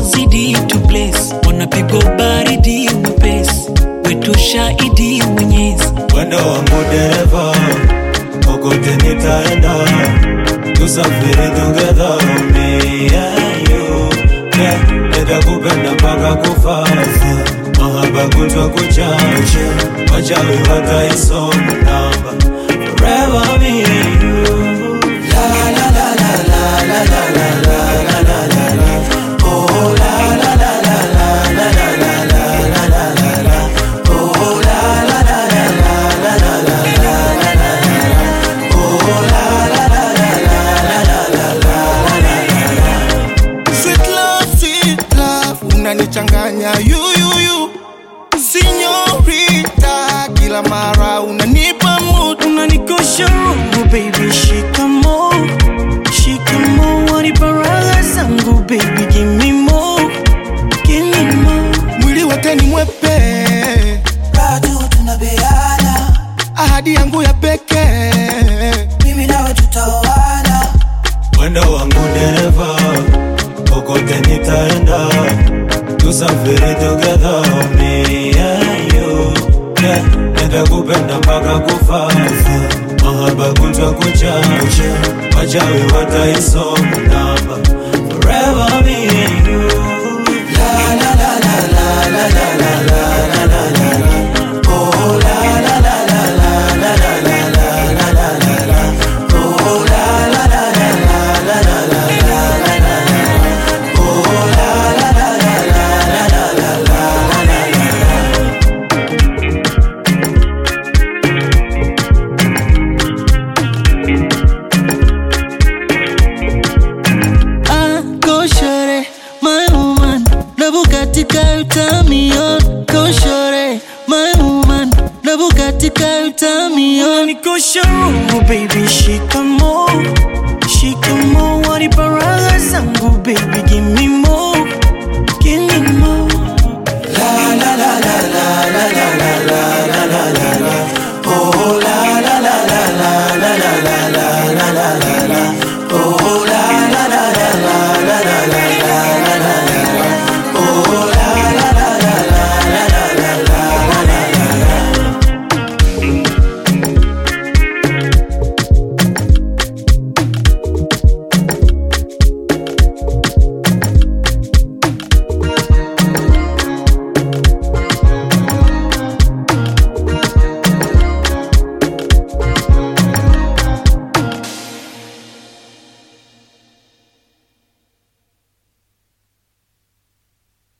wazidi to bless wanapigwa baridi mwepesi wetu shahidi mwenyezi Mwendo wangu dereva, kokote nitaenda, tusafiri together, me and you. Yeah, nitakupenda mpaka kufa, mahaba kutwa kuchacha, wachawi wataisoma namba, forever me and you. Sweet love, sweet love, unanichanganya yuyuyu Sinyorita, kila mara unanipa mood unanikosha roho baby shikamo shikamo waniparaga zangu baby give me more give me more Mwili wote ni mwepe, bado tunabeana, ahadi yangu ya pekee mimi nawe tutaoana, Mwendo wangu dereva, kokote nitaenda, tusafiri together, me and you. Yeah, nitakupenda mpaka kufa, mahaba kutwa kuchacha, wachawi wataisoma namba, forever me and you. Ah, go shorty, my woman. Na Bugatti ka utamion. Go shorty, my woman. Na Bugatti ka utamion. Nikosha roho baby, shikamo, shikamo. Waniparaga zangu baby, give me